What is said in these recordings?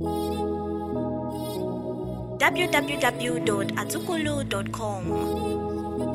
www.atukulu.com.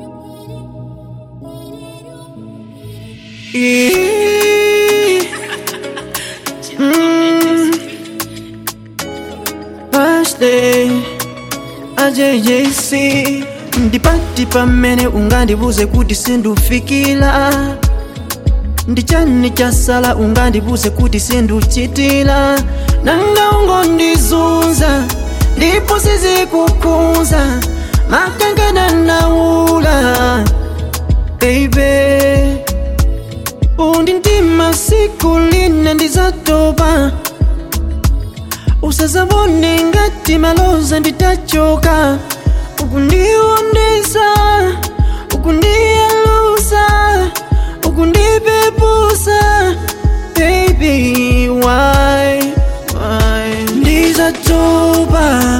Birthday AJJC ndipati pamene ungandibuze kuti sindufikira ndichani chasala ungandibuze kuti sinduchitira nanga ungondizunza ndipo sizikukhunza makangana naula baby undi ndima siku lina ndizatopa usazabone ngati maloza nditachoka ukundiwondesa ukundiyalusa ukundipepusa baby why why ndizatopa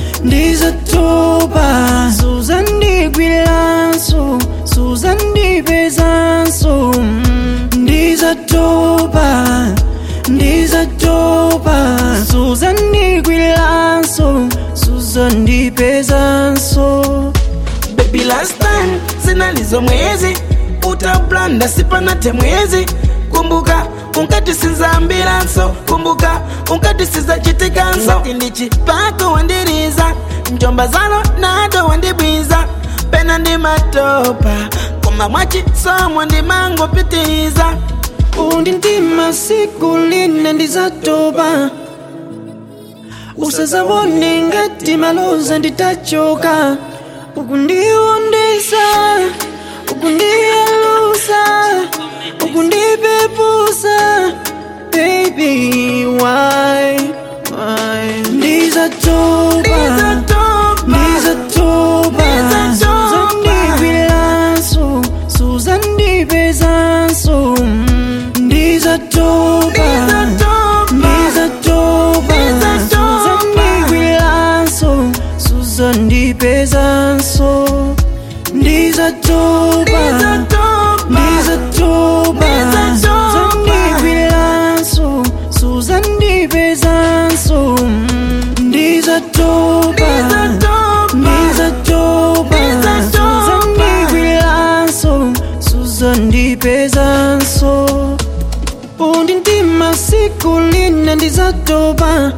ndizatopa suzandigwiranso suzandipezanso mm, ndizatopa ndizatopa suzandigwiranso suzandipezanso Baby last time zinalizo mwezi utablanda sipanate mwezi kumbuka unkatisiza ambilanso kumbuka unkatisiza chitikanso ngati ndichipako wandiriza njomba zalo nado wandibwiza pena ndi matopa koma mwachisomo ndimangopitiriza undi ndima siku lina ndizatopa usazabone ngati maloza nditachoka ukundiwondesa ukundiyalusa ukundipepusa baby why why ndizatopa ndizatopa suzandigwiranso suzandipezanso mm, ndizatopa ndizatopa suzandigwiranso suzandipezanso ndizatopa ndizatopa suzandigwiranso suzandipezanso mm, ndizatopa ndizatopa suzandigwiranso suzandipezanso undi ndima siku lina ndizatopa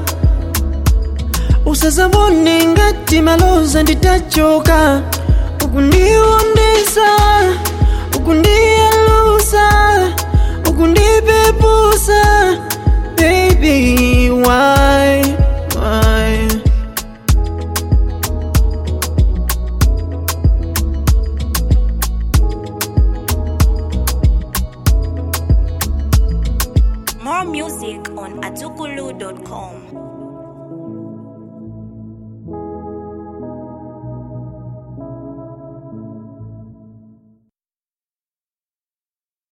usazabone ngati maloza nditachoka ukundiwondesa ukundiyalusa ukundipepusa baby why why More music on atukulu.com.